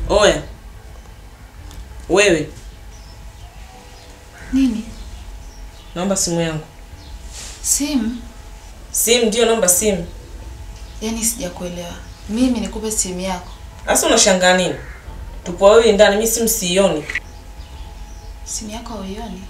Oya wewe, Nini? naomba simu yangu. Simu? Simu ndio, naomba simu. Yaani sijakuelewa. Mimi nikupe simu yako? Sasa unashangaa nini? Tupo wawili ndani, mimi simu siioni. Simu yako hauioni?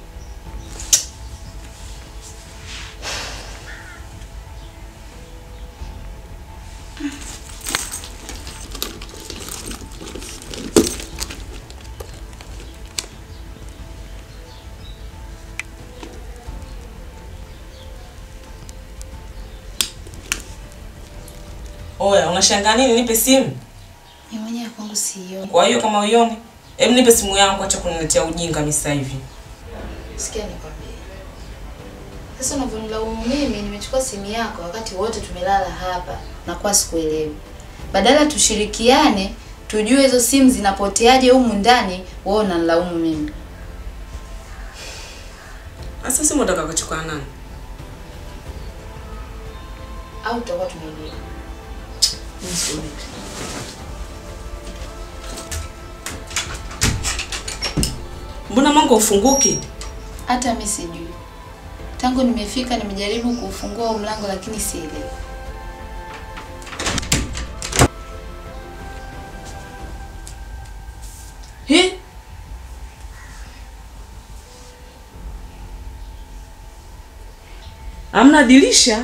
Oya, unashangaa nini? Nipe simu. Mimi mwenyewe kwangu siioni. Kwa hiyo kama uioni, hebu nipe simu yangu, acha kuniletea ujinga mimi sasa hivi. Sikia nikwambie. Sasa unavyonilaumu mimi nimechukua simu yako wakati wote tumelala hapa na kwa sikuelewi. Badala tushirikiane tujue hizo simu zinapoteaje humu ndani, wewe unanilaumu mimi. Sasa simu unataka kuchukua nani? Au tutakuwa tumeibiwa. Mzuri. Mbona mlango ufunguki? Hata mimi sijui. Tangu nimefika nimejaribu kufungua huu mlango lakini sielewi. He? Hamna dirisha?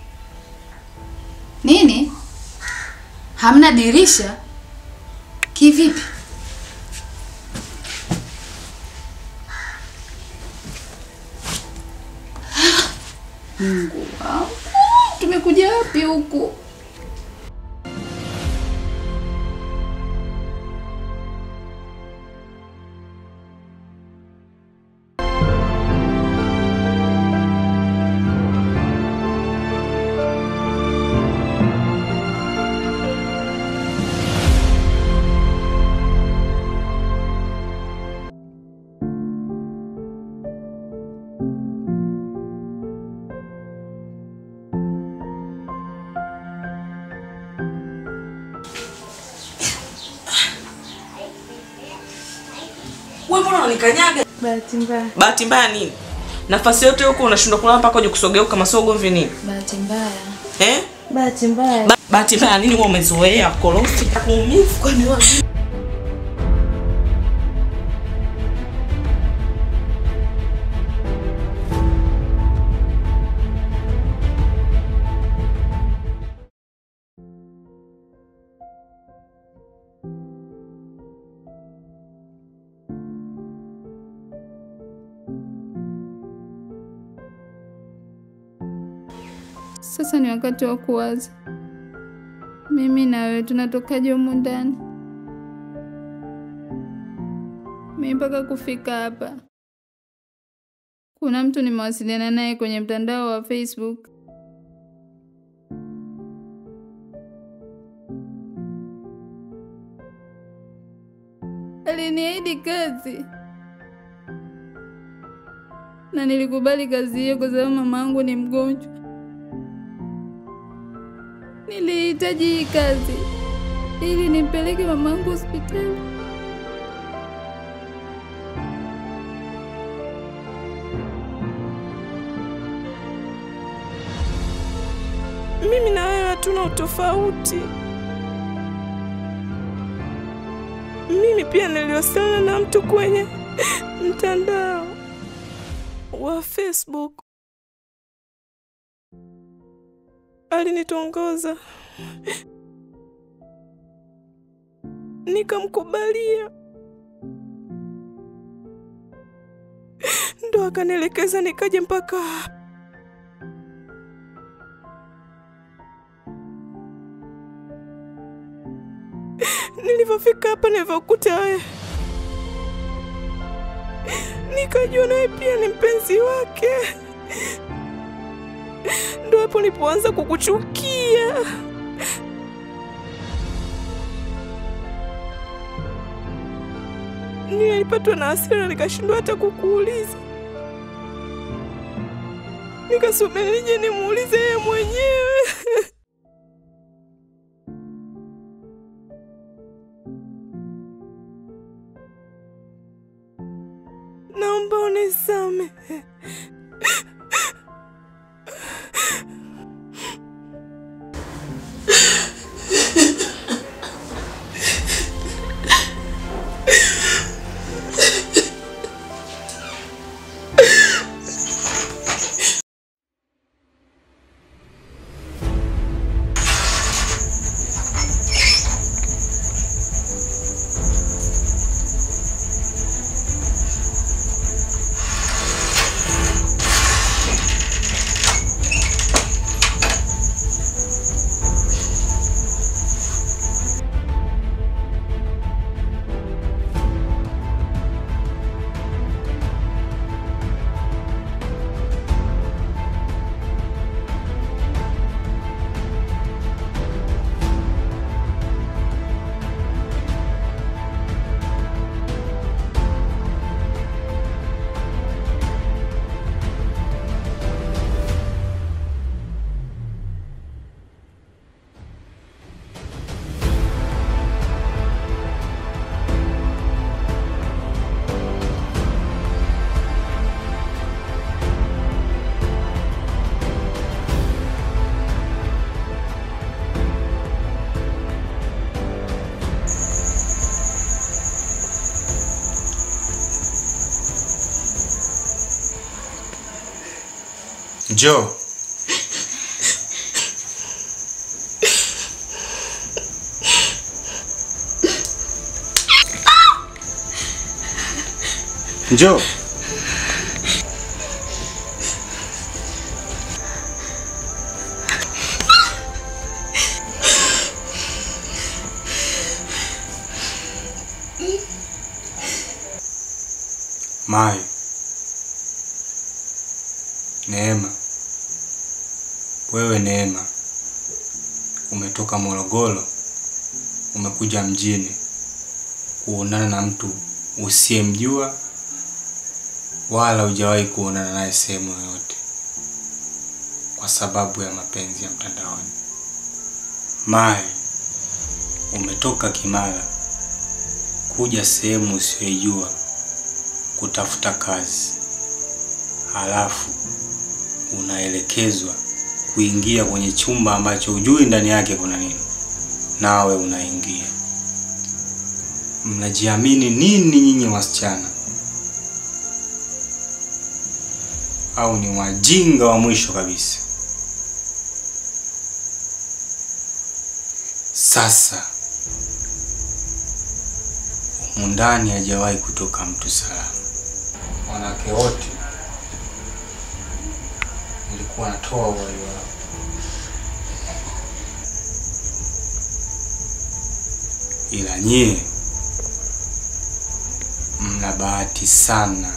Nini? Hamna dirisha? Kivipi? Mungu wangu, tumekuja wapi huku? Wewe mbona unanikanyaga? Bahati mbaya. Bahati mbaya nini? Nafasi yote huko unashindwa kulala mpaka uje kusogea kama sio ugomvi nini? Bahati mbaya. Eh? Bahati mbaya. Ba bahati mbaya nini wewe umezoea korofi kuumivu kwani wewe? Sasa ni wakati wa kuwaza, mimi na wewe tunatokaje humu ndani? Mimi mpaka kufika hapa, kuna mtu nimewasiliana naye kwenye mtandao wa Facebook. Aliniahidi kazi na nilikubali kazi hiyo kwa sababu mama yangu ni mgonjwa. Nilihitaji hii kazi ili nimpeleke mamangu hospitali. Mimi na wewe hatuna utofauti. Mimi pia niliwasiliana na mtu kwenye mtandao wa Facebook. Alinitongoza, nikamkubalia, ndo akanielekeza nikaje mpaka hapa. Nilivyofika hapa, nilivyokuta wewe, nikajua nawe pia ni mpenzi wake. Ndo hapo nilipoanza kukuchukia. Nilipatwa na hasira, nikashindwa hata kukuuliza, nikasubiri nije nimuulize yeye mwenyewe. naomba unisamehe. Njoo. Njoo. Mai. Neema. Wewe Neema, umetoka Morogoro, umekuja mjini kuonana na mtu usiyemjua wala hujawahi kuonana naye sehemu yoyote kwa sababu ya mapenzi ya mtandaoni. Mai, umetoka Kimara kuja sehemu usiyoijua kutafuta kazi, halafu unaelekezwa kuingia kwenye chumba ambacho hujui ndani yake kuna nini, nawe unaingia. Mnajiamini nini nyinyi wasichana? Au ni wajinga wa mwisho kabisa? Sasa humu ndani hajawahi kutoka mtu salama. Wanawake wote nilikuwa natoa uhai wao. Ila nyie mna bahati sana,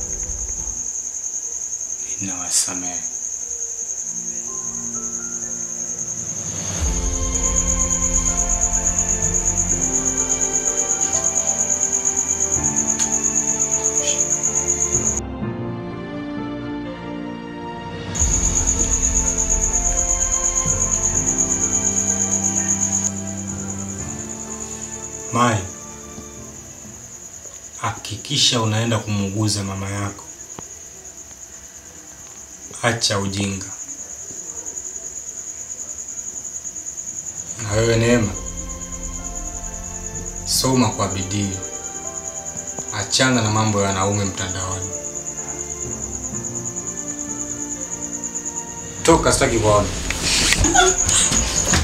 ninawasamehe. Mai, hakikisha unaenda kumuuguza mama yako. Acha ujinga. Na wewe Neema, soma kwa bidii, achana na mambo ya wanaume mtandaoni. Toka, sitaki kuona.